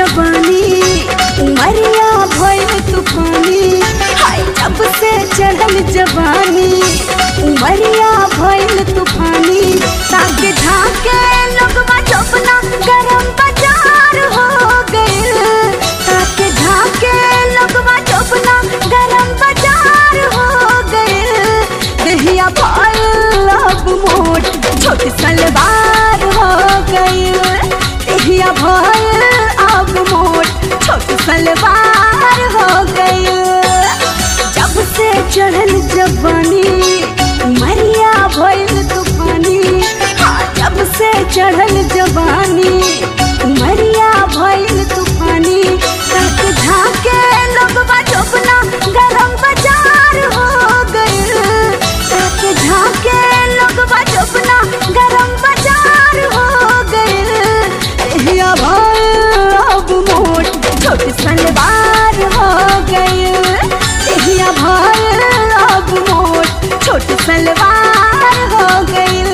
जवानी उमरिया भइल तूफानी हाय जब से चढ़ल जवानी उमरिया भइल तूफानी ताके झाके लोगवा चपना गरम बाजार हो गइल ताके झाके लोगवा चपना गरम बाजार हो गइल दहिया भइल अब मोट छोट सलवार हो गइल दहिया भइल अब मोट छोट सलवार हो गइल जब से चढ़ल जवानी मरिया भइल तूफानी हाँ जब से चढ़ल जवानी मरिया भइल तूफानी तक झाके लोगवा चोपना गरम बाजार हो गइल तक झाके लोगवा चोपना गरम बाजार हो गइल एहिया भइल अब मोट छोट सलवार हो गइल एहिया भइल अब मोट छोट सलवार हो गइल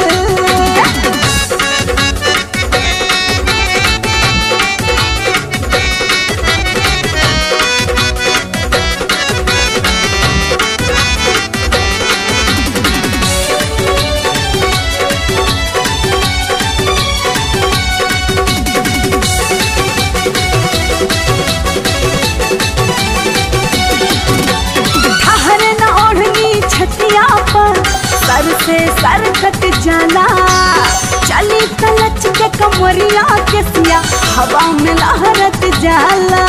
ठहर न ओढ़नी छतिया पर सर से सर कट जाला चली कलच के कमरिया के सिया हवा में लहरत जाला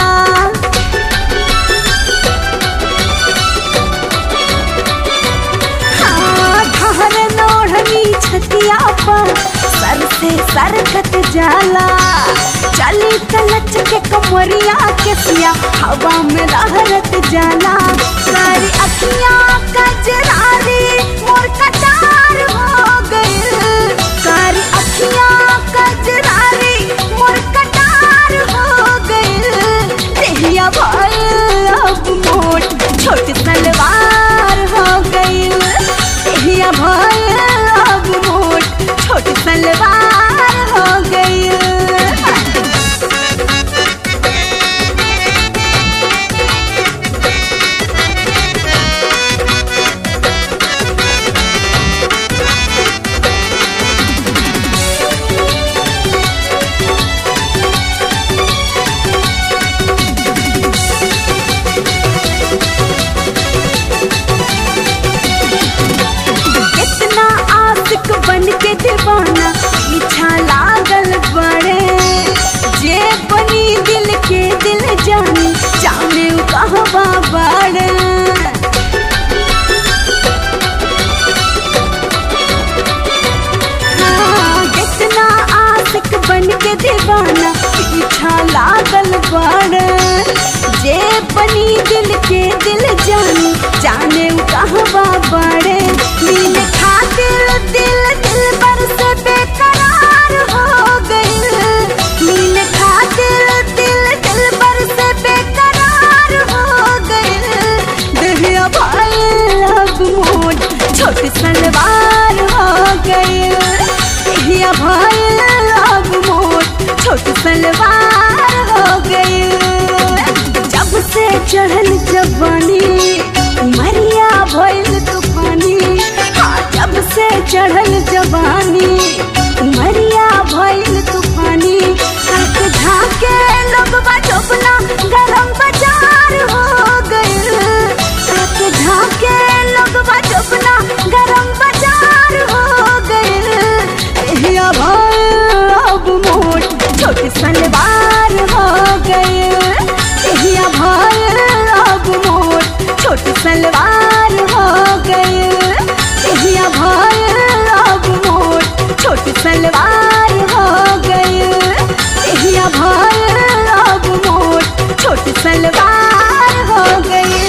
हाँ, ठहर न ओढ़नी छतिया पर सर से सर कट जाला चली कलच के कमरिया के सिया हवा में लहरत जाला सारी अखियां कजरारी मोर कटार हो गइल सारी अखियां कजरारी मोर कटार हो गइल देहिया भइल अब मोट छोट सलवार हो गइल देहिया भइल अब मोट छोट सलवार हो गइल कितना आशिक बन के दीवाना पीछा लागल बड़े जे बनी दिल के दिल जानी जाने उ कहवा बड़े हाँ, कितना आशिक बन के दीवाना पीछा लागल बड़े जे बनी दिल के दिल जानी जाने उ कहवा बड़े मिल खातिर दिल दिल पर से बेकरार हो गइल मिल खातिर दिल दिल पर से बेकरार हो गइल दहिया भइल अब मोट छोट सलवार हो गइल दहिया भइल अब मोट छोट सलवार हो गइल जब से चढ़ल जवानी मरिया भइल तूफानी हाँ जब से चढ़ल जवानी मरिया भइल तूफानी तक झाके लोगवा चोपना गरम बाजार हो गइल तक झाके लोगवा चोपना गरम बाजार हो गइल एहिया भइल अब मोट छोट सलवार हो गइल एहिया भइल अब मोट छोट सलवार हो गइल एहिया भइल अब मोट छोट सलवार हो गइल एहिया भइल अब मोट छोट सलवार हो गइल